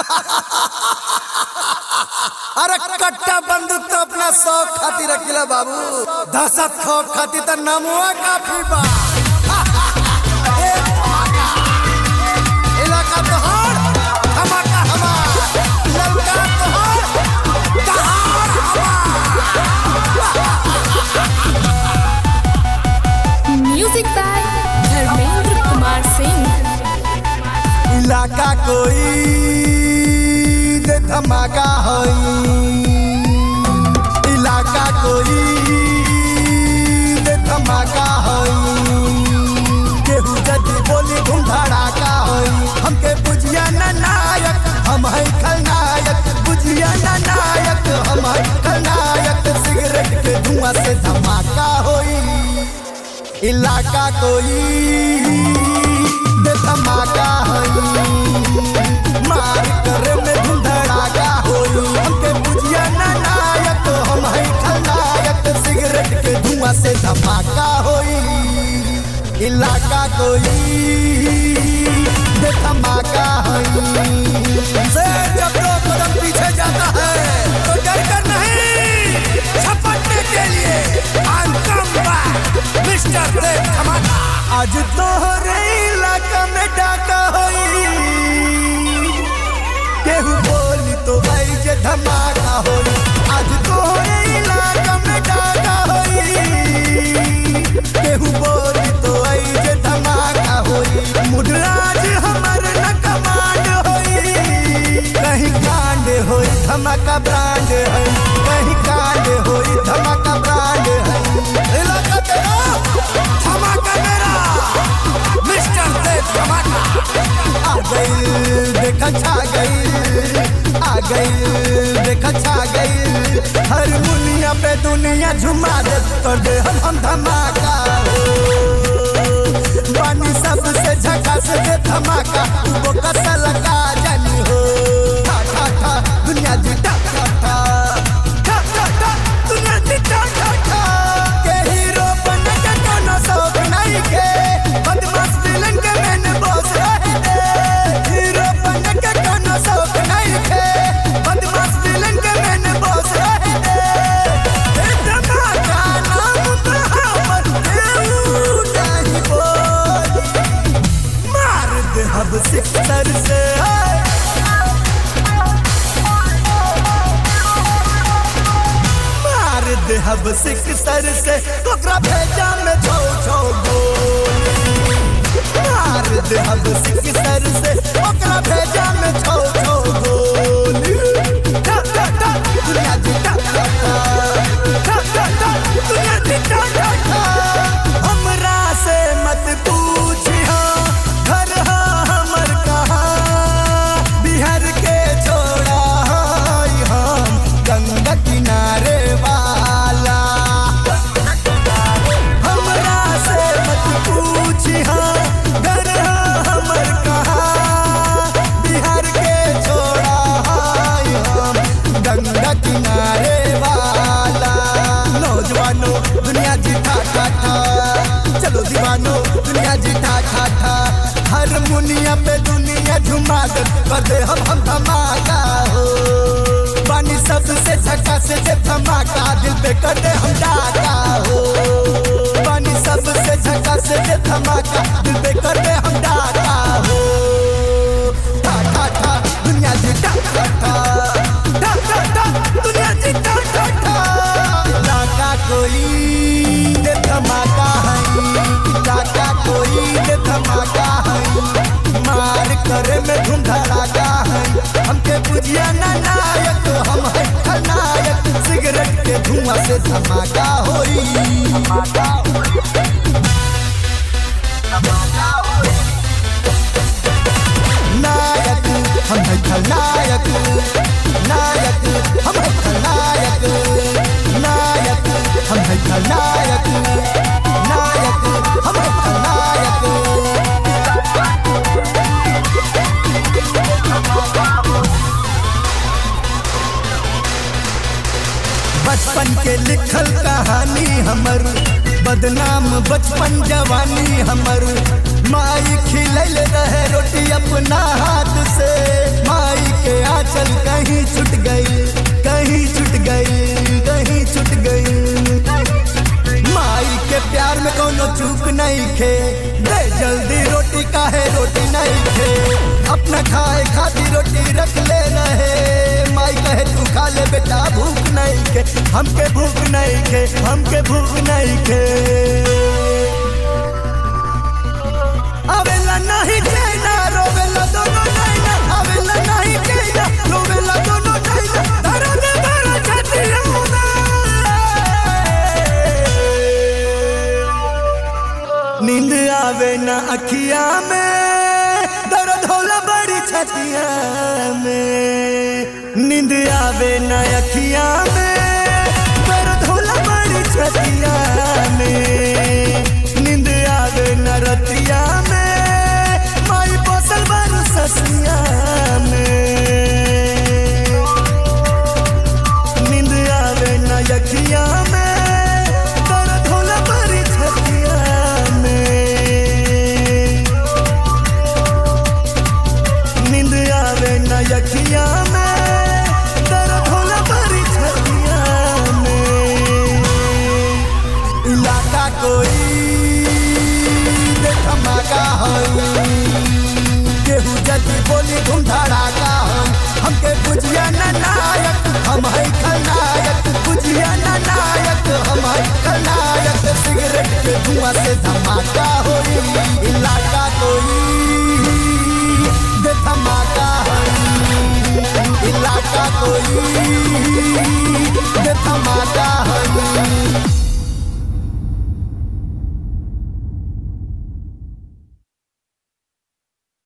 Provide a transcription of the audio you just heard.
अरे कट्टा बंदूक तो अपना शौक खातिर रखिला बाबू दहशत खौफ खातिर तो नमुआ काफी बा ए, इलाका तोहार धमाका हमार ललका तोहार दहाड़ म्यूजिक बाय धर्मेंद्र कुमार सिंह इलाका कोई दे धमाका होई इलाका कोई दे धमाका होई केहू जदी बोली धूम धड़ाका होई हमके बुझिया ना नायक हम है खलनायक बुझिया ना नायक हम है खलनायक सिगरेट के धुआं से धमाका होई इलाका कोई दे धमाका होई मार करे में धूम धड़ाका होई हमके बुझिया ना नायक हम है खलनायक सिगरेट के धुआं से धमाका होई इलाका कोई दे धमाका होई से जब दो कदम पीछे जाता है तो डर कर नहीं झपटने के लिए I'm come back, Mr. दे धमाका आज तोहरे इलाका में डाका होई केहू बोली तो भाई जे धमाका होई आज तोहरे इलाका में डाका होई केहू बोली तो आई जे धमाका होई मुडराज हमर न कमांड होई कहीं कांड होई धमाका ब्रांड है कहीं कांड होई धमाका ब्रांड है इलाका तेरा धमाका मेरा मिस्टर दे धमाका आ गई देखा छा गई आ गई देखा छा गई हर मुनिया पे दुनिया झुमा दे कर दे हम हम धमाका हो पानी सबसे झकास दे धमाका वो कसा लगा जानी हो ठा ठा ठा दुनिया जी ठा ठा ठा ठा ठा ठा दुनिया जी ठा ठा ठा के हीरो बन के कोनो शौक नहीं के बदमाश विलन के मैंने बॉस रहे दे हीरो बन के कोनो शौक नहीं के बदमाश विलन के मैंने बॉस रहे दे ए धमाका नाम बहावर देऊ नहीं बोली मार दे हब सिक्सर से मार दे हब सिक्सर से ओकरा भेजा में छो छो गोली मार दे हब सिक्सर से ओकरा भेजा में छो छो गोली टा टा टा दुनिया जी टा टा टा टा टा टा दुनिया जी टा टा टा हमरा से मत पूछिया घर हा हमर कहाँ बिहार के छोड़ा हई हम गंगा किनारे वाला हमरा से मत पूछिया घर हा हमर कहाँ बिहार के छोड़ा हई हम गंगा किनारे वाला नौजवानों दुनिया जी ठा ठा ठा चलो दीवानो दुनिया जी ठा ठा ठा हर मुनिया पे दुनिया झुमा दे कर दे हम हम धमाका हो पानी सबसे झका से जे धमाका दिल पे कर दे हम डाका हो पानी सबसे झका से जे धमाका दिल पे कर दे हम डाका हो ठा ठा ठा दुनिया जी ठा ठा ठा ठा ठा ठा दुनिया जी ठा ठा ठा इलाका कोई दे धमाका है इलाका कोई दे धमाका है मार करे में धूम धड़ाका है हमके बुझिया ना नायक हम है खलनायक सिगरेट के धुआं से धमाका होई धमाका नायक हम है खलनायक नायक हम है खलनायक नायक हम है खलनायक नायक हम है खलनायक बचपन के लिखल कहानी हमर बदनाम बचपन जवानी हमर माई खिलैल रहे रोटी अपना हाथ से माई के चूक नहीं खे दे जल्दी रोटी काहे रोटी नहीं खे अपना खाए खाती रोटी रख ले रहे माई कहे तू खा ले बेटा भूख नहीं खे हमके भूख नहीं खे हमके भूख नहीं खे अवेला नहीं चैना रोवेला दोनों नैना अवेला नहीं चैना रोवेला दोनों नैना धरा दे धरा छतिया नींद आवे ना अखिया में दर्द होला बड़ी छतिया में नींद आवे ना अखिया में दर्द होला बड़ी छतिया में नींद आवे ना रतिया में माई बसल बारू ससिया में नींद आवे ना यखिया में दर्द होला बड़ी छतिया में नींद आवे ना यखिया में दर्द होला बड़ी छतिया में इलाका कोई धमाका हई केहू जदी बोली धूम धड़ाका हम हमके बुझिया ना नायक हम है खलनायक बुझिया ना नायक हम है खलनायक सिगरेट के धुआं से धमाका होई इलाका कोई दे धमाका होई इलाका कोई दे धमाका